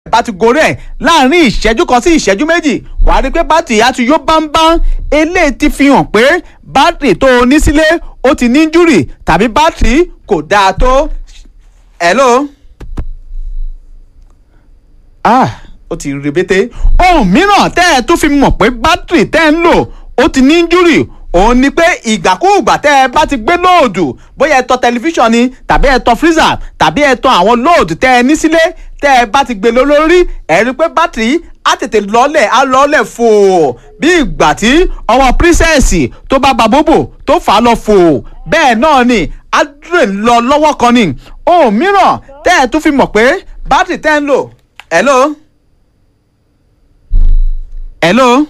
bá ti gorí ẹ̀ láàrin ìṣẹ́jú kan sí ìṣẹ́jú méjì wàá rí i pé bátìrì á ti yó bámbám eléyìí ti fi hàn pé bátìrì tó o ní sílé ó ti ní injúrì tàbí bátìrì kò dáa tó. hello. ah ó ti rebete ohun mìíràn tẹ́ ẹ tún fi mọ̀ pé bátìrì tẹ́ ẹ ń lò ó ti ní injúrì òun ni pé ìgbàkúùgbà tẹ́ ẹ bá ti gbé lóòdù bóyá ẹ tọ tẹlifíṣàn ni tàbí ẹ tọ freezer tàbí ẹ tọ àwọn lóòdù tẹ́ ẹ ní sílé tẹ́ ẹ bá ti gbé lọ lórí ẹ rí i pé bátìrì á tètè lọ́lẹ̀ á lọ́lẹ̀ fò bí ìgbà tí ọwọ́ prínsẹ̀sì tó bá ba bóbò tó fà á lọ fò bẹ́ẹ̀ náà ni á dùn lọ lọ́wọ́ kan ni ohun mìíràn tẹ́ ẹ tún fi mọ̀ pé bátìrì tẹ́ ẹ ń lò hello hello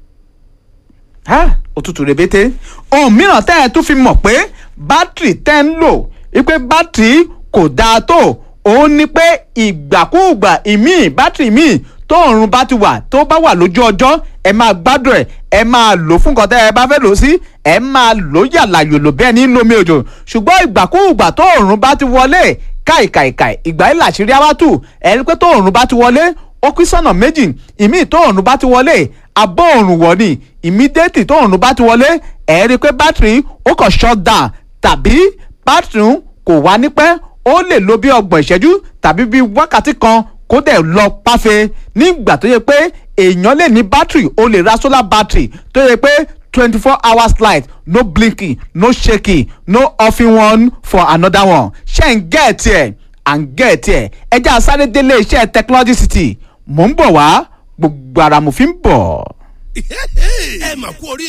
òtútù rèbété ohun mìíràn tẹ́ ẹ tún fi mọ̀ pé bátìrì tẹ́ ń lò wípé bátìrì kò dáa tó òun ni pé ìgbàkúùgbà ìmíì bátìrì míì tó òrùn bá ti wà tó bá wà lójú ọjọ́ ẹ máa gbádùn ẹ ẹ máa lò fún nǹkan tẹ́ ẹ bá fẹ́ lò sí ẹ máa lò yàlà yòlò bẹ́ẹ̀ ní lómi òjò ṣùgbọ́n ìgbàkúùgbà tó òrùn bá ti wọlé káìkàìkàì ìgbà yìí làṣírí awátù ẹ rí pé tó òrùn bá ti wọlé ó pín sọ́nà méjì ìmíì tó òrùn bá ti wọlé abọ́ òrùn wọ̀ ni immediately tó òrùn bá ti wọlé ẹ̀ rí i pé bátìrì ó kàn shut down tàbí bátìrì kò wá nípẹ́ ó lè lo bí ọgbọ̀n ìṣẹ́jú tàbí bí wákàtí kan kó dẹ̀ lọ páfe nígbà tó yẹ pé èèyàn lè ní bátìrì ó lè ra solar battery tó yẹ pé twenty four hours light no blinking no shaking no offing one for another one ṣe ń gẹ̀ẹ́tì ẹ̀ à ń gẹ̀ẹ́tì ẹ̀ ẹjẹ́ àsáré délé iṣẹ́ technology city mò ń bọ̀ wá gbogbo ara mo fi ń bọ̀. ẹ mà kú orí